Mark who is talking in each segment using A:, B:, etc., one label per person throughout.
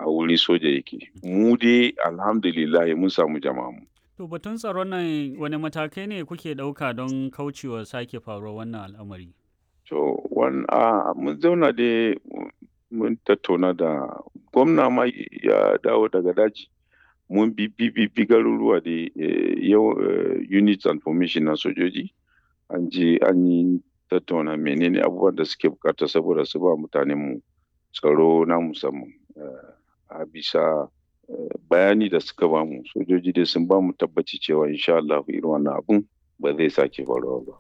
A: a wurin soja yake mu dai alhamdulillah mun samu jama'a mu
B: To batun tsaron nan wani matakai ne kuke ɗauka don kaucewa sake faruwar wannan al'amari?
A: To wan a mun zauna dai mun tattauna da gwamna ma ya dawo daga daji mun bi bi bi garuruwa da yau units and formation na sojoji an je an yi tattauna menene abubuwan da suke bukata saboda su ba mutanen mu tsaro na musamman a bisa bayani da suka ba mu sojoji dai sun ba mu tabbaci cewa insha Allah irin wannan abun ba zai sake faruwa ba.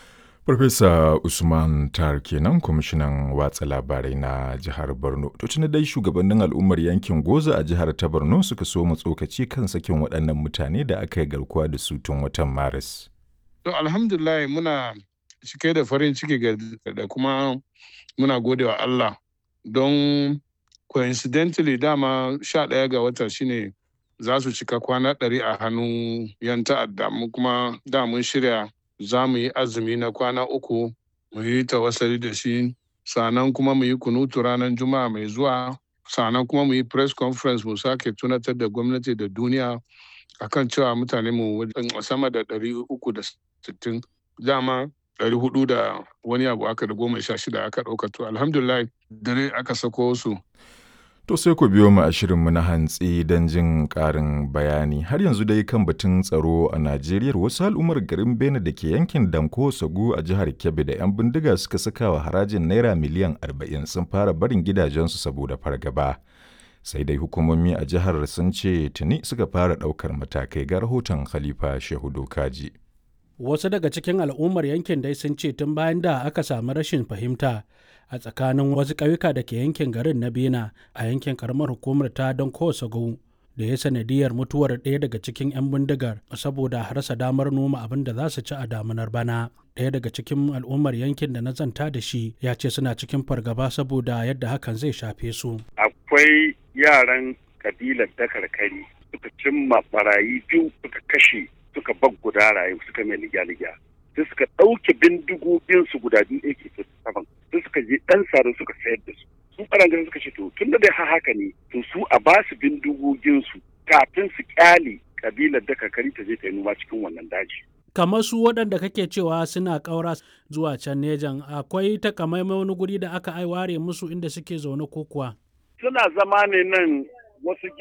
C: Farfesa Usman Tar kenan kwamishinan watsa labarai na jihar Borno. To tuni dai shugabannin al'ummar yankin Goza a jihar ta Borno suka so mu tsokaci kan sakin waɗannan mutane da aka yi garkuwa da su tun watan Maris.
D: To alhamdulillah muna cike da farin ciki da kuma muna gode wa Allah don coincidentally dama sha ɗaya ga wata shine za su cika kwana ɗari a hannun yan ta'adda mu kuma da mun shirya za mu yi azumi na kwana uku mu yi tawassali da shi sannan kuma mu yi kunutu ranar juma'a mai zuwa sannan kuma mu yi press conference mu sake tunatar da gwamnati da duniya akan cewa mutane mu sama da ɗari uku da sittin dama ɗari hudu da wani abu aka da goma sha shida aka ɗauka to alhamdulillah dare aka sako su
C: To sai ku biyo mu a shirinmu na hantsi don jin ƙarin bayani. Har yanzu dai kan batun tsaro a Najeriya wasu al'ummar garin Bene da ke yankin Danko Sagu a jihar Kebbi da 'yan bindiga suka saka wa harajin Naira miliyan 40 sun fara barin gidajensu saboda fargaba. Sai dai hukumomi a jihar sun ce tuni suka fara ɗaukar matakai ga rahoton Khalifa Shehu Dokaji.
E: Wasu daga cikin al'ummar yankin dai sun ce tun bayan da aka samu rashin fahimta a tsakanin wasu ƙauyuka da ke yankin garin na bena a yankin karamar hukumar ta don kowace da ya sanadiyar mutuwar ɗaya daga cikin 'yan bindigar saboda rasa damar noma abin da za su ci a damunar bana ɗaya daga cikin al'ummar yankin da na zanta da shi ya ce suna cikin fargaba saboda yadda hakan zai shafe su
F: akwai yaran kabilar dakarkari suka cimma barayi biyu suka kashe suka bag guda rayu suka mai ligya-ligya sai suka ɗauke bindigoginsu guda biyu ak saman sai suka je ɗan sare suka sayar da su su ɓarangaren suka ce to tun da dai haka ne to su a ba su bindigoginsu kafin su kyale kabilar da kakari ta je ta yi noma cikin wannan daji.
E: kamar su waɗanda kake cewa suna ƙaura zuwa can nejan akwai takamaimai wani guri da aka ai ware musu inda suke zaune ko kuwa
F: suna zama ne nan wasu